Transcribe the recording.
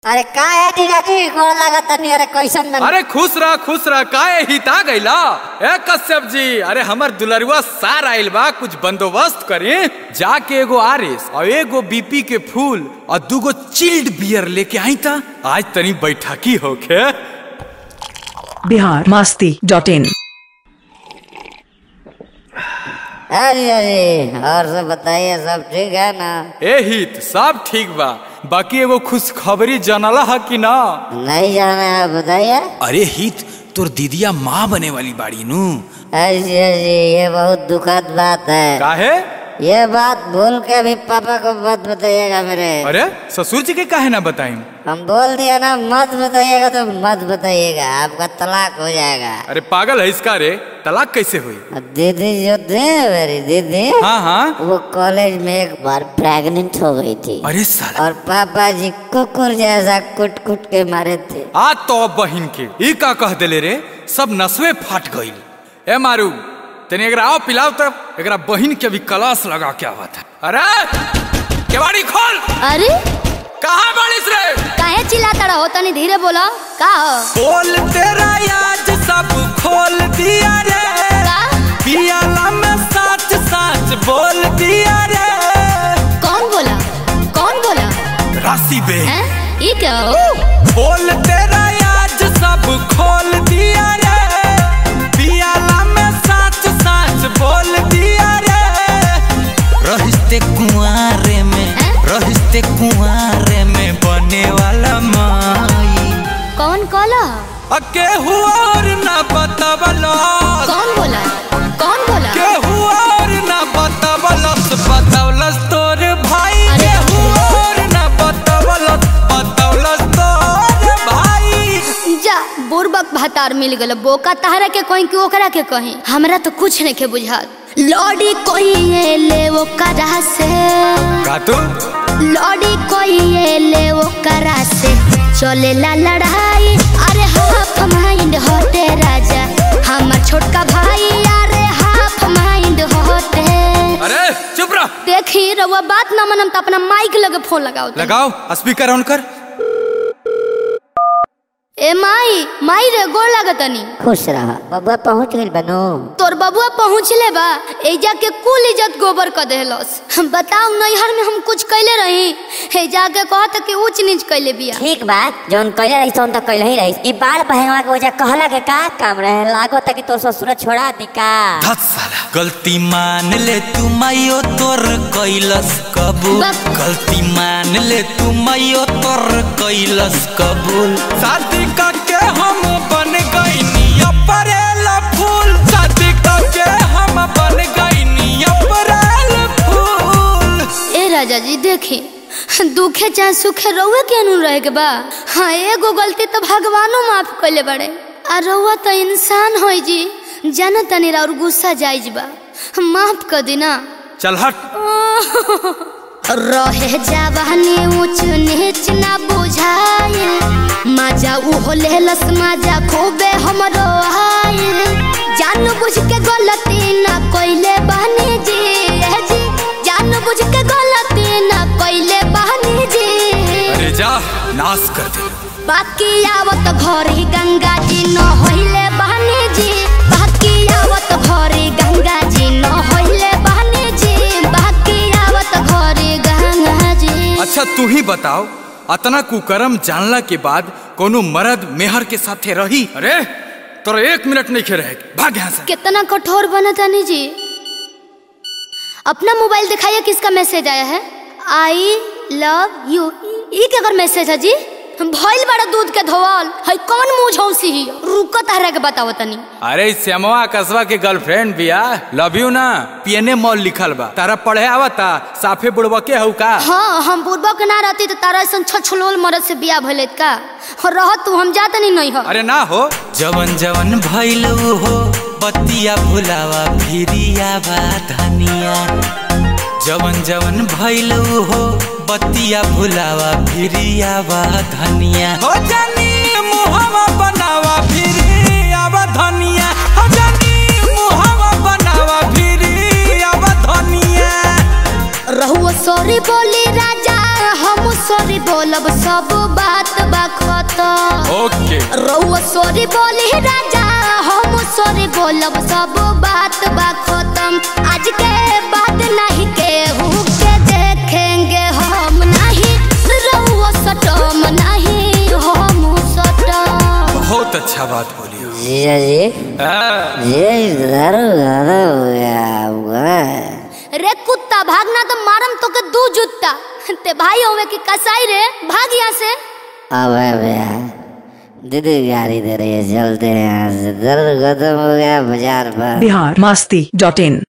अरे का है टीका जी गोड़ लागत तनी अरे कैसन बन अरे खुश रह खुश रह काहे हिता गइला ए कश्यप जी अरे हमर दुलरुआ सार आइल बा कुछ बंदोबस्त करी जाके एगो आरिस और एगो बीपी के फूल और दूगो चिल्ड बियर लेके आई था आज तनी बैठकी होके बिहार मास्ती डॉट इन अरे अरे और सब बताइए सब ठीक है ना ए हित सब ठीक बा बाकी एगो खुशखबरी जानला है कि ना नहीं जाना है बताइए अरे हित तोर दीदिया माँ बने वाली बाड़ी नू अरे अरे ये बहुत दुखद बात है काहे ये बात भूल के भी पापा को मत बताइएगा मेरे अरे ससुर जी के काहे ना बताई हम बोल दिया ना मत बताइएगा तो मत बताइएगा आपका तलाक हो जाएगा अरे पागल है इसका रे तलाक कैसे हुई अब दीदी जो थे मेरी दीदी हाँ हाँ वो कॉलेज में एक बार प्रेग्नेंट हो गई थी अरे साला और पापा जी कुकुर जैसा कुट कुट के मारे थे आ तो बहिन के ई का कह देले रे सब नसवे फाट गईल ए मारू तने एकरा आओ पिलाओ तब एकरा बहिन के भी कलास लगा के आवत है अरे केवाड़ी खोल अरे कहाँ बाड़ीस रे काहे चिल्लाता रहो तनी धीरे बोलो का हो बोल तेरा आज सब खोल दिया रे का पियाला में सच सच बोल दिया रे कौन बोला कौन बोला राशि बे हैं ये क्या हो बोल तेरा आज सब खोल दिया रे पियाला में सच सच बोल दिया रे रहिस्ते कुआरे में हैं? रहिस्ते कुआरे में बने वाला माई कौन कॉला अके हुआ और ना बतावलस कौन बोला कौन बोला के हुआ और ना बतावलस बतावलस तोर भाई अरे के बाप रे। हुआ और ना बतावलस बतावलस तोर भाई जा बुरबक भातार मिल गल बोका तहरा के कहीं कि ओकरा के कहीं हमरा तो कुछ नहीं के बुझात लॉडी कोई ये ले वो करा से का तू लॉडी कोई ये ले वो करा से चले ला लड़ाई अरे हाफ माइंड होते राजा हमार छोटका भाई अरे हाफ माइंड होते अरे चुप रह देखी रउआ बात ना मनम तो अपना माइक लगे फोन लगाओ तनी। लगाओ स्पीकर ऑन कर ए माई माई रे गोड़ लागतनी खुश रहा बबुआ पहुंच गई बनो तोर बबुआ पहुँचले बा एजा के कुल इज्जत गोबर कर देहलस बताओ नैहर में हम कुछ कैले रही हे जाके कहत कि ऊंच नीच कैले बिया ठीक बात जौन कहले रही तौन तो कहले ही रही ई बाल पहनवा के वजह कहला के का काम रहे लागो तक तो ससुर छोड़ा दी का धत साला गलती मान ले तू मायो तोर कैलस कबूल बस। गलती मान ले तू मायो तोर कैलस कबूल शादी करके हम बन गईनी अप्रैल फूल शादी करके हम बन गईनी अप्रैल फूल ए राजा जी देखी दुखे चाहे सुखे रउए के अनु रहे के बा हाँ एगो गलती तो भगवानो माफ कैले बड़े आ रउआ तो इंसान हो जी जाना तनी और गुस्सा जाइज बा माफ कर दी ना चल हट रहे जवानी ऊंच नीच ना बुझाए मजा उहो लेलस मजा खूबे हमरो आए जान बुझ के गलती ना कोइले बहनी जी ए जी जान बुझ के गलती ना कोइले बहनी जी अरे जा नाश कर दे बाकी आवत घरी गंगा जी न होइले बहनी जी बाकी आवत घरी गंगा जी न होइले बहनी जी बाकी आवत घरी गंगा जी अच्छा तू ही बताओ अतना कुकर्म जानला के बाद कोनो मर्द मेहर के साथे रही अरे तोरा एक मिनट नहीं खे रहे भाग यहाँ से कितना कठोर बना तानी जी अपना मोबाइल दिखाइए किसका मैसेज आया है आई लव यू ई के अगर मैसेज है जी भइल बड़ा दूध के धोवल है कौन मुंह झौसी ही रुको तारा के बताओ तनी अरे श्यामवा कसवा के गर्लफ्रेंड बिया लव यू ना पीएनए मॉल लिखल बा तारा पढ़े आवता साफे बुड़वा के हऊ का हाँ हम पूर्वक के ना रहती तो तारा ऐसा छछलोल मरद से बिया भइल का और रह तू हम जात नहीं नहीं हो अरे ना हो जवन जवन भइल हो बतिया भुलावा फिरिया बा धनिया जवन जवन भइल हो बतिया भुलावा फिरिया बा धनिया हो जानी मुहवा बनावा फिर आवा धनिया हो जानी मुहवा बनावा फिर आवा धनिया रहुआ सॉरी बोली राजा हम सॉरी बोलब सब बात बा खत्म ओके रउआ सॉरी बोली राजा हम सॉरी बोलब सब बात बा खत्म आज के बाद नहीं केहू के देखेंगे हम नहीं रउआ सटम नहीं हम सटम बहुत अच्छा बात बोली हो। जीजा जी हाँ, ये दारू ज्यादा हो गया आपका रे कुत्ता भागना तो मारम तो के दू जुत्ता ते भाई होवे की कसाई रे भाग यहाँ से अब है भैया दीदी गाड़ी दे रही है चलते हैं यहाँ से दर्द खत्म हो गया बाजार पर बिहार मास्ती डॉट इन